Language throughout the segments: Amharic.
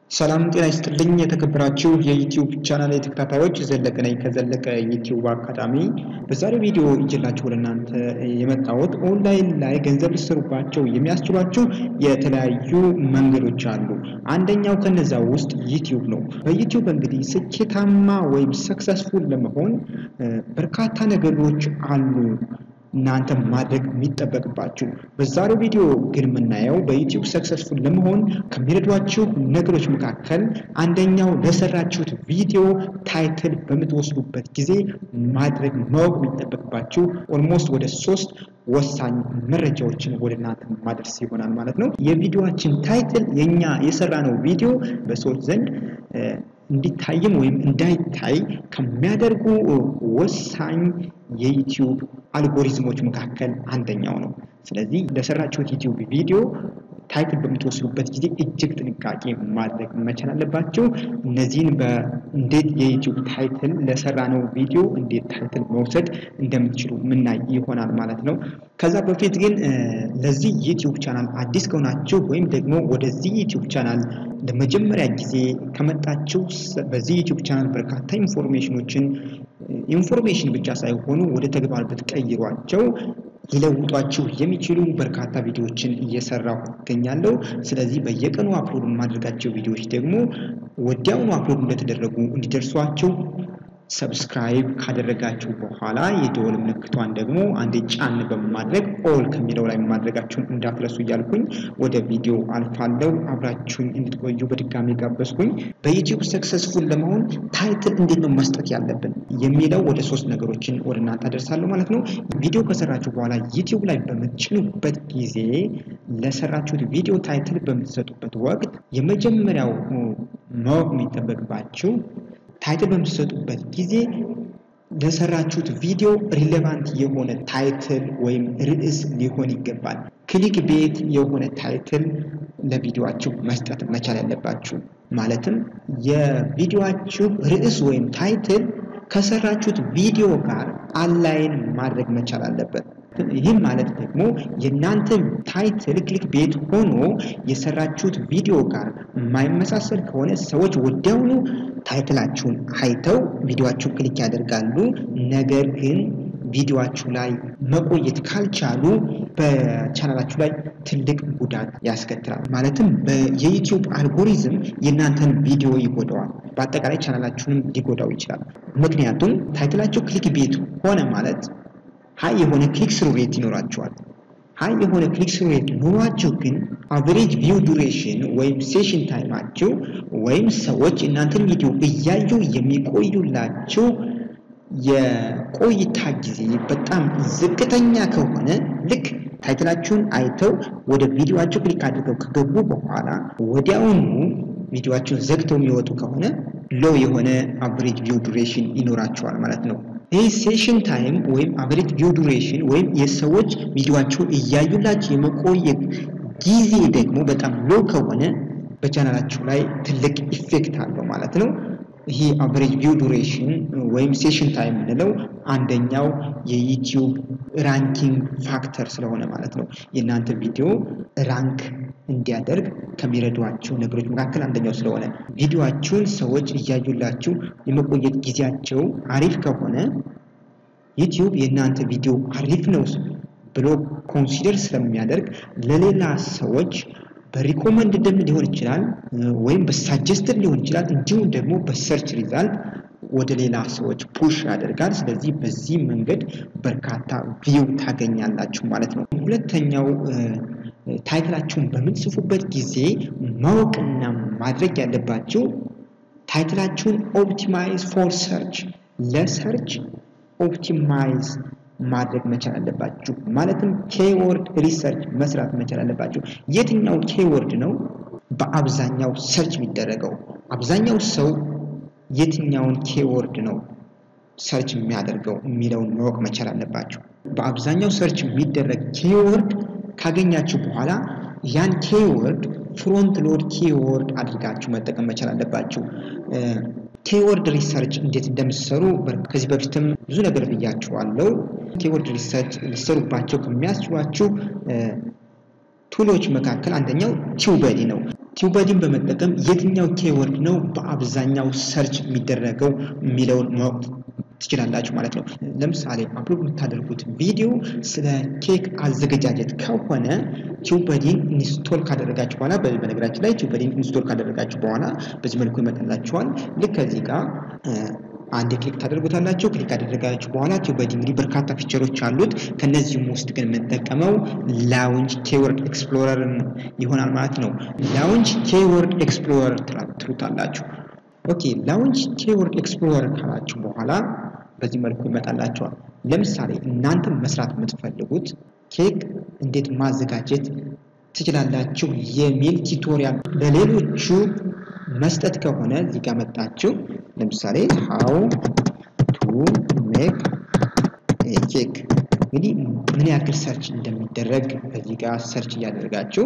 ሰላም ጤና ይስጥልኝ የተከበራችሁ የዩቲዩብ ቻናል ተከታታዮች፣ ዘለቀ ነኝ ከዘለቀ ዩቲዩብ አካዳሚ። በዛሬው ቪዲዮ ይዤላችሁ ወደ እናንተ የመጣሁት ኦንላይን ላይ ገንዘብ ሊሰሩባቸው የሚያስችሏቸው የተለያዩ መንገዶች አሉ። አንደኛው ከነዛ ውስጥ ዩቲዩብ ነው። በዩቲዩብ እንግዲህ ስኬታማ ወይም ሰክሰስፉል ለመሆን በርካታ ነገሮች አሉ እናንተ ማድረግ የሚጠበቅባችሁ። በዛሬው ቪዲዮ ግን የምናየው በዩቲዩብ ሰክሰስፉል ለመሆን ከሚረዷችሁ ነገሮች መካከል አንደኛው ለሰራችሁት ቪዲዮ ታይትል በምትወስዱበት ጊዜ ማድረግ ማወቅ የሚጠበቅባችሁ ኦልሞስት ወደ ሶስት ወሳኝ መረጃዎችን ወደ እናንተ ማድረስ ይሆናል ማለት ነው። የቪዲዮችን ታይትል የኛ የሰራነው ቪዲዮ በሰዎች ዘንድ እንዲታይም ወይም እንዳይታይ ከሚያደርጉ ወሳኝ የዩቲዩብ አልጎሪዝሞች መካከል አንደኛው ነው። ስለዚህ ለሰራችሁት ዩቲዩብ ቪዲዮ ታይትል በምትወስዱበት ጊዜ እጅግ ጥንቃቄ ማድረግ መቻል አለባቸው። እነዚህን በእንዴት የዩቲዩብ ታይትል ለሰራነው ቪዲዮ እንዴት ታይትል መውሰድ እንደምትችሉ ምናይ ይሆናል ማለት ነው። ከዛ በፊት ግን ለዚህ ዩቲዩብ ቻናል አዲስ ከሆናችሁ ወይም ደግሞ ወደዚህ ዩቲዩብ ቻናል ለመጀመሪያ ጊዜ ከመጣችሁ በዚህ ዩቲዩብ ቻናል በርካታ ኢንፎርሜሽኖችን ኢንፎርሜሽን ብቻ ሳይሆኑ ወደ ተግባር ብትቀይሯቸው ሊለውጧችሁ የሚችሉ በርካታ ቪዲዮዎችን እየሰራሁ እገኛለሁ። ስለዚህ በየቀኑ አፕሎድ የማድረጋቸው ቪዲዮዎች ደግሞ ወዲያውኑ አፕሎድ እንደተደረጉ እንዲደርሷችሁ ሰብስክራይብ ካደረጋችሁ በኋላ የደወል ምልክቷን ደግሞ አንዴ ጫን በማድረግ ኦል ከሚለው ላይ ማድረጋችሁን እንዳትረሱ እያልኩኝ ወደ ቪዲዮ አልፋለሁ። አብራችሁኝ እንድትቆዩ በድጋሚ ጋበዝኩኝ። በዩቲዩብ ሰክሰስፉል ለመሆን ታይትል እንዴት ነው መስጠት ያለብን የሚለው ወደ ሶስት ነገሮችን ወደ እናንተ አደርሳለሁ ማለት ነው። ቪዲዮ ከሰራችሁ በኋላ ዩቲዩብ ላይ በምትጭኑበት ጊዜ ለሰራችሁት ቪዲዮ ታይትል በምትሰጡበት ወቅት የመጀመሪያው ማወቅ የሚጠበቅባችሁ ታይትል በምትሰጡበት ጊዜ ለሰራችሁት ቪዲዮ ሪሌቫንት የሆነ ታይትል ወይም ርዕስ ሊሆን ይገባል። ክሊክ ቤት የሆነ ታይትል ለቪዲዮአችሁ መስጠት መቻል ያለባችሁ። ማለትም የቪዲዮአችሁ ርዕስ ወይም ታይትል ከሰራችሁት ቪዲዮ ጋር አላይን ማድረግ መቻል አለበት። ይህም ማለት ደግሞ የእናንተ ታይትል ክሊክ ቤት ሆኖ የሰራችሁት ቪዲዮ ጋር የማይመሳሰል ከሆነ ሰዎች ወዲያውኑ ታይትላችሁን አይተው ቪዲዮአችሁን ክሊክ ያደርጋሉ። ነገር ግን ቪዲዮአችሁ ላይ መቆየት ካልቻሉ በቻናላችሁ ላይ ትልቅ ጉዳት ያስከትላል። ማለትም የዩቲዩብ አልጎሪዝም የእናንተን ቪዲዮ ይጎዳዋል። በአጠቃላይ ቻናላችሁንም ሊጎዳው ይችላል። ምክንያቱም ታይትላችሁ ክሊክ ቤት ሆነ ማለት ሀይ የሆነ ክሊክ ስሩ ሬት ይኖራቸዋል። ሀይ የሆነ ክሊክ ስሩ ሬት ኖሯቸው ግን አቨሬጅ ቪው ዱሬሽን ወይም ሴሽን ታይማቸው ወይም ሰዎች እናንተን ቪዲዮ እያዩ የሚቆዩላቸው የቆይታ ጊዜ በጣም ዝቅተኛ ከሆነ ልክ ታይትላችሁን አይተው ወደ ቪዲዮአችሁ ክሊክ አድርገው ከገቡ በኋላ ወዲያውኑ ቪዲዮአችሁን ዘግተው የሚወጡ ከሆነ ሎ የሆነ አቨሬጅ ቪው ዱሬሽን ይኖራቸዋል ማለት ነው። ይህ ሴሽን ታይም ወይም አቨሬጅ ቪው ዱሬሽን ወይም የሰዎች ቪዲዮአችሁን እያዩላችሁ የመቆየት ጊዜ ደግሞ በጣም ሎ ከሆነ በቻናላችሁ ላይ ትልቅ ኢፌክት አለው ማለት ነው። ይሄ አቨሬጅ ቪው ዱሬሽን ወይም ሴሽን ታይም የምንለው አንደኛው የዩቲዩብ ራንኪንግ ፋክተር ስለሆነ ማለት ነው። የእናንተ ቪዲዮ ራንክ እንዲያደርግ ከሚረዷቸው ነገሮች መካከል አንደኛው ስለሆነ ቪዲዮአችሁን ሰዎች እያዩላችሁ የመቆየት ጊዜያቸው አሪፍ ከሆነ ዩቲዩብ የእናንተ ቪዲዮ አሪፍ ነው ብሎ ኮንሲደር ስለሚያደርግ ለሌላ ሰዎች በሪኮመንድድም ሊሆን ይችላል ወይም በሳጀስትድ ሊሆን ይችላል። እንዲሁም ደግሞ በሰርች ሪዛልት ወደ ሌላ ሰዎች ፑሽ ያደርጋል። ስለዚህ በዚህ መንገድ በርካታ ቪው ታገኛላችሁ ማለት ነው። ሁለተኛው ታይትላችሁን በምትጽፉበት ጊዜ ማወቅና ማድረግ ያለባችሁ ታይትላችሁን ኦፕቲማይዝ ፎር ሰርች ለሰርች ኦፕቲማይዝ ማድረግ መቻል አለባችሁ። ማለትም ኬወርድ ሪሰርች መስራት መቻል አለባችሁ። የትኛው ኬወርድ ነው በአብዛኛው ሰርች የሚደረገው? አብዛኛው ሰው የትኛውን ኬወርድ ነው ሰርች የሚያደርገው የሚለውን ማወቅ መቻል አለባችሁ። በአብዛኛው ሰርች የሚደረግ ኬወርድ ካገኛችሁ በኋላ ያን ኬወርድ ፍሮንት ሎድ ኬወርድ አድርጋችሁ መጠቀም መቻል አለባችሁ። ኬወርድ ሪሰርች እንዴት እንደምትሰሩ ከዚህ በፊትም ብዙ ነገር ብያችኋለሁ። ኬወርድ ሪሰርች ሊሰሩባቸው ከሚያስችሏችሁ ቱሎች መካከል አንደኛው ቲዩበዲ ነው። ቲዩበዲን በመጠቀም የትኛው ኬወርድ ነው በአብዛኛው ሰርች የሚደረገው የሚለውን ማወቅ ትችላላችሁ ማለት ነው። ለምሳሌ አፕሎድ የምታደርጉት ቪዲዮ ስለ ኬክ አዘገጃጀት ከሆነ ቲዩበዲን ኢንስቶል ካደረጋችሁ በኋላ በነገራችን ላይ ቲዩበዲን ኢንስቶል ካደረጋችሁ በኋላ በዚህ መልኩ ይመጣላችኋል። ልክ ከዚህ ጋር አንድ ክሊክ ታደርጉታላችሁ። ክሊክ ካደረጋችሁ በኋላ ቲዩበዲ እንግዲህ በርካታ ፊቸሮች አሉት። ከነዚህም ውስጥ ግን የምንጠቀመው ላውንጅ ኬወርድ ኤክስፕሎረር ይሆናል ማለት ነው። ላውንጅ ኬወርድ ኤክስፕሎረር ትሉታላችሁ። ኦኬ ላውንጅ ኬወርድ ኤክስፕሎረር ካላችሁ በኋላ በዚህ መልኩ ይመጣላችኋል። ለምሳሌ እናንተ መስራት የምትፈልጉት ኬክ እንዴት ማዘጋጀት ትችላላችሁ የሚል ቱቶሪያል ለሌሎቹ መስጠት ከሆነ እዚህ ጋር መጣችሁ ለምሳሌ ሃው ቱ ሜክ ኬክ እንግዲህ ምን ያክል ሰርች እንደሚደረግ በዚህ ጋር ሰርች እያደረጋችሁ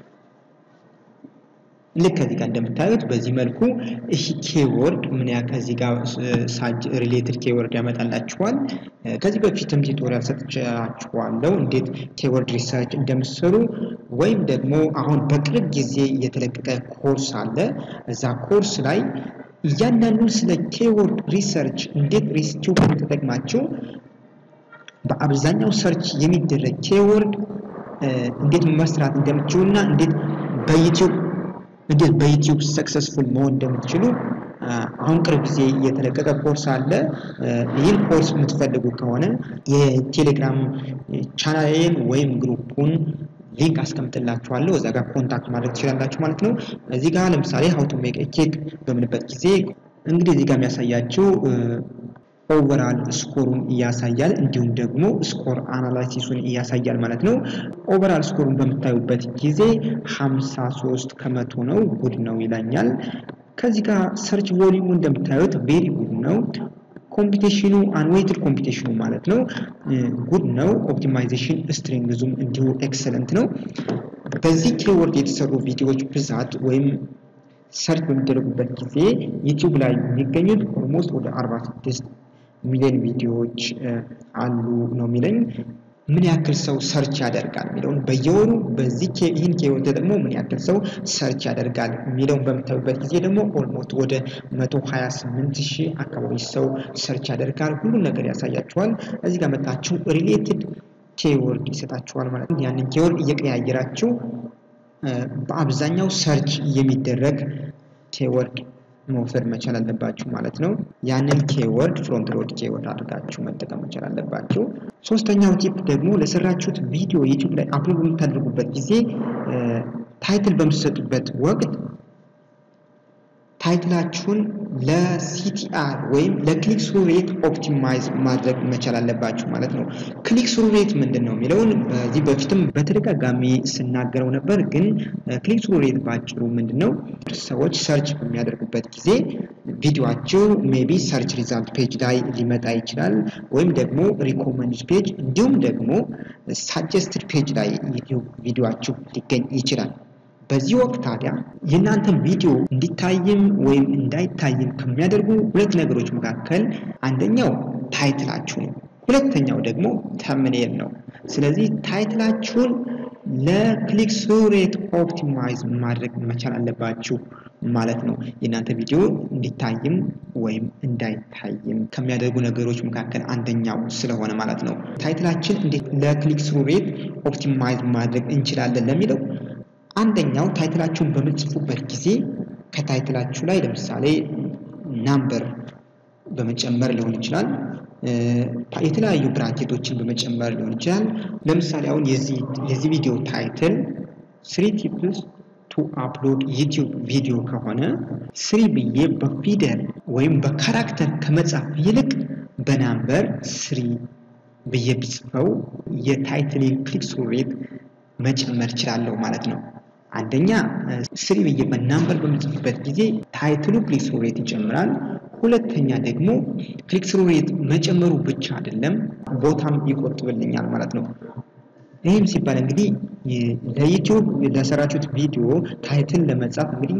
ልክ ከዚህ ጋር እንደምታዩት በዚህ መልኩ ይህ ኬወርድ ምን ያክል ከዚህ ጋር ሳጅ ሪሌትድ ኬወርድ ያመጣላችኋል። ከዚህ በፊትም ቱቶሪያል ሰጥቻችኋለሁ እንዴት ኬወርድ ሪሰርች እንደምትሰሩ ወይም ደግሞ አሁን በቅርብ ጊዜ የተለቀቀ ኮርስ አለ። እዛ ኮርስ ላይ እያንዳንዱን ስለ ኬወርድ ሪሰርች እንዴት ሪስቲዩብን ተጠቅማችሁ በአብዛኛው ሰርች የሚደረግ ኬወርድ እንዴት መስራት እንደምትችሉ እና እንዴት በዩቲዩብ እንዴት በዩቲዩብ ሰክሰስፉል መሆን እንደምትችሉ አሁን ቅርብ ጊዜ የተለቀቀ ኮርስ አለ። ይህን ኮርስ የምትፈልጉ ከሆነ የቴሌግራም ቻናሌን ወይም ግሩፑን ሊንክ አስቀምጥላችኋለሁ። እዛ ጋር ኮንታክት ማድረግ ትችላላችሁ ማለት ነው። እዚህ ጋር ለምሳሌ ሀው ቱ ሜክ ኬክ በምንበት ጊዜ እንግዲህ እዚህ ጋር የሚያሳያችሁ ኦቨራል ስኮሩን እያሳያል እንዲሁም ደግሞ ስኮር አናላይሲሱን እያሳያል ማለት ነው። ኦቨራል ስኮሩን በምታዩበት ጊዜ 53 ከመቶ ነው። ጉድ ነው ይላኛል። ከዚህ ጋር ሰርች ቮሊዩሙ እንደምታዩት ቬሪ ጉድ ነው። ኮምፒቴሽኑ አንዌይትድ ኮምፒቴሽኑ ማለት ነው ጉድ ነው። ኦፕቲማይዜሽን ስትሪንግዙም እንዲሁ ኤክሰለንት ነው። በዚህ ኬወርድ የተሰሩ ቪዲዮዎች ብዛት ወይም ሰርች በሚደረጉበት ጊዜ ዩቲዩብ ላይ የሚገኙት ኦልሞስት ወደ 46 ሚሊዮን ቪዲዮዎች አሉ ነው የሚለኝ። ምን ያክል ሰው ሰርች ያደርጋል የሚለውን በየወሩ በዚህ ይህን ኬወርድ ደግሞ ምን ያክል ሰው ሰርች ያደርጋል የሚለውን በምታዩበት ጊዜ ደግሞ ኦልሞስት ወደ 128 ሺህ አካባቢ ሰው ሰርች ያደርጋል። ሁሉም ነገር ያሳያችኋል። እዚህ ጋር መጣችሁ ሪሌትድ ኬወርድ ይሰጣችኋል ማለት ነው። ያንን ኬወርድ እየቀያየራችሁ በአብዛኛው ሰርች የሚደረግ ኬወርድ መውሰድ መቻል አለባችሁ ማለት ነው። ያንን ኬወርድ ፍሮንት ሎድ ኬወርድ አድርጋችሁ መጠቀም መቻል አለባችሁ። ሶስተኛው ቲፕ ደግሞ ለሰራችሁት ቪዲዮ ዩቲዩብ ላይ አፕሎድ በምታደርጉበት ጊዜ ታይትል በምትሰጡበት ወቅት ታይትላችሁን ለሲቲአር ወይም ለክሊክ ስሩ ሬት ኦፕቲማይዝ ማድረግ መቻል አለባችሁ ማለት ነው። ክሊክ ስሩ ሬት ምንድን ነው የሚለውን በዚህ በፊትም በተደጋጋሚ ስናገረው ነበር። ግን ክሊክ ስሩ ሬት ባጭሩ ምንድን ነው? ሰዎች ሰርች በሚያደርጉበት ጊዜ ቪዲዮአችሁ ሜቢ ሰርች ሪዛልት ፔጅ ላይ ሊመጣ ይችላል፣ ወይም ደግሞ ሪኮመንድ ፔጅ እንዲሁም ደግሞ ሳጀስትድ ፔጅ ላይ ቪዲዮአችሁ ሊገኝ ይችላል። በዚህ ወቅት ታዲያ የእናንተን ቪዲዮ እንዲታይም ወይም እንዳይታይም ከሚያደርጉ ሁለት ነገሮች መካከል አንደኛው ታይትላችሁ ነው። ሁለተኛው ደግሞ ተምኔል ነው። ስለዚህ ታይትላችሁን ለክሊክ ስሩ ሬት ኦፕቲማይዝ ማድረግ መቻል አለባችሁ ማለት ነው። የእናንተ ቪዲዮ እንዲታይም ወይም እንዳይታይም ከሚያደርጉ ነገሮች መካከል አንደኛው ስለሆነ ማለት ነው። ታይትላችን እንዴት ለክሊክ ስሩ ሬት ኦፕቲማይዝ ማድረግ እንችላለን ለሚለው አንደኛው ታይትላችሁን በምትጽፉበት ጊዜ ከታይትላችሁ ላይ ለምሳሌ ናምበር በመጨመር ሊሆን ይችላል። የተለያዩ ብራኬቶችን በመጨመር ሊሆን ይችላል። ለምሳሌ አሁን የዚህ ቪዲዮ ታይትል ስሪ ቲፕስ ቱ አፕሎድ ዩቲዩብ ቪዲዮ ከሆነ ስሪ ብዬ በፊደል ወይም በካራክተር ከመጻፍ ይልቅ በናምበር ስሪ ብዬ ብጽፈው የታይትል ክሊክ ስሩ ሬት መጨመር እችላለሁ ማለት ነው። አንደኛ ስሪ ብዬ በናምበር በምጽፍበት ጊዜ ታይትሉ ክሊክ ስሩ ሬት ይጨምራል። ሁለተኛ ደግሞ ክሊክ ስሩ ሬት መጨመሩ ብቻ አይደለም ቦታም ይቆጥብልኛል ማለት ነው። ይህም ሲባል እንግዲህ ለዩቲዩብ ለሰራችሁት ቪዲዮ ታይትል ለመጻፍ እንግዲህ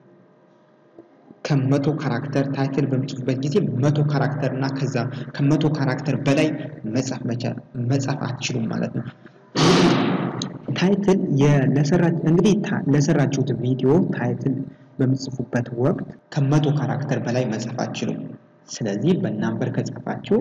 ከመቶ ካራክተር ታይትል በምጽፉበት ጊዜ መቶ ካራክተር እና ከዛ ከመቶ ካራክተር በላይ መጻፍ መጻፍ አትችሉም ማለት ነው። ታይትል እንግዲህ ለሰራችሁት ቪዲዮ ታይትል በምጽፉበት ወቅት ከመቶ ካራክተር በላይ መጻፍ አትችሉም። ስለዚህ በናምበር ከጻፋችሁ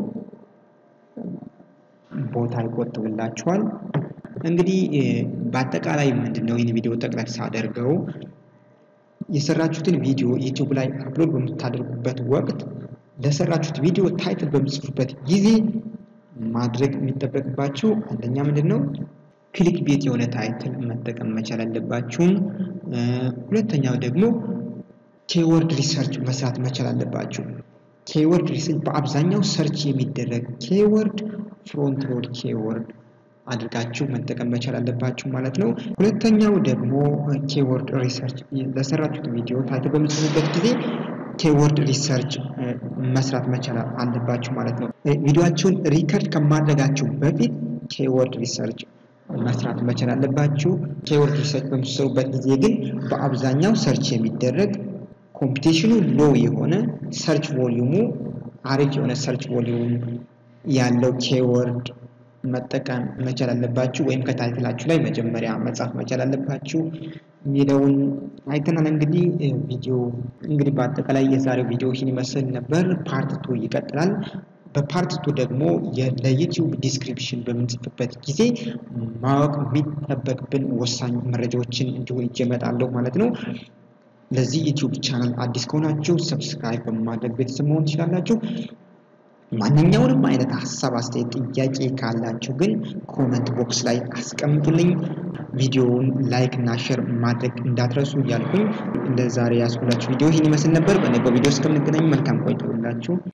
ቦታ ይቆጥብላችኋል። እንግዲህ በአጠቃላይ ምንድነው ይህን ቪዲዮ ጠቅለል ሳደርገው የሰራችሁትን ቪዲዮ ዩቲዩብ ላይ አፕሎድ በምታደርጉበት ወቅት ለሰራችሁት ቪዲዮ ታይትል በምጽፉበት ጊዜ ማድረግ የሚጠበቅባችሁ አንደኛ ምንድን ነው ክሊክ ቤት የሆነ ታይትል መጠቀም መቻል አለባችሁም። ሁለተኛው ደግሞ ኬወርድ ሪሰርች መስራት መቻል አለባችሁ። ኬወርድ ሪሰርች በአብዛኛው ሰርች የሚደረግ ኬወርድ ፍሮንት ሎድ ኬወርድ አድርጋችሁ መጠቀም መቻል አለባችሁ ማለት ነው። ሁለተኛው ደግሞ ኬወርድ ሪሰርች ለሰራችሁት ቪዲዮ ታይትል በምጽፉበት ጊዜ ኬወርድ ሪሰርች መስራት መቻል አለባችሁ ማለት ነው። ቪዲዮአችሁን ሪከርድ ከማድረጋችሁ በፊት ኬወርድ ሪሰርች መስራት መቻል አለባችሁ። ኬወርድ ሪሰርች በምትሰሩበት ጊዜ ግን በአብዛኛው ሰርች የሚደረግ ኮምፒቴሽኑ ሎ የሆነ ሰርች ቮሊዩሙ አሪፍ የሆነ ሰርች ቮሊዩም ያለው ኬወርድ መጠቀም መቻል አለባችሁ። ወይም ከታይትላችሁ ላይ መጀመሪያ መጻፍ መቻል አለባችሁ የሚለውን አይተናል። እንግዲህ ቪዲዮ እንግዲህ በአጠቃላይ የዛሬው ቪዲዮ ይህን ይመስል ነበር። ፓርት ቱ ይቀጥላል። በፓርት ቱ ደግሞ ለዩቲዩብ ዲስክሪፕሽን በምንጽፍበት ጊዜ ማወቅ የሚጠበቅብን ወሳኝ መረጃዎችን እንዲሁ ይዤ እመጣለሁ ማለት ነው። ለዚህ ዩቲዩብ ቻናል አዲስ ከሆናችሁ ሰብስክራይብ በማድረግ ቤተሰብ መሆን ትችላላችሁ። ማንኛውንም አይነት ሀሳብ፣ አስተያየት፣ ጥያቄ ካላችሁ ግን ኮመንት ቦክስ ላይ አስቀምጡልኝ። ቪዲዮውን ላይክ እና ሼር ማድረግ እንዳትረሱ እያልኩኝ ለዛሬ ያስኩላችሁ ቪዲዮ ይህን ይመስል ነበር። በነገው ቪዲዮ እስከምንገናኝ መልካም ቆይታ ይሁንላችሁ።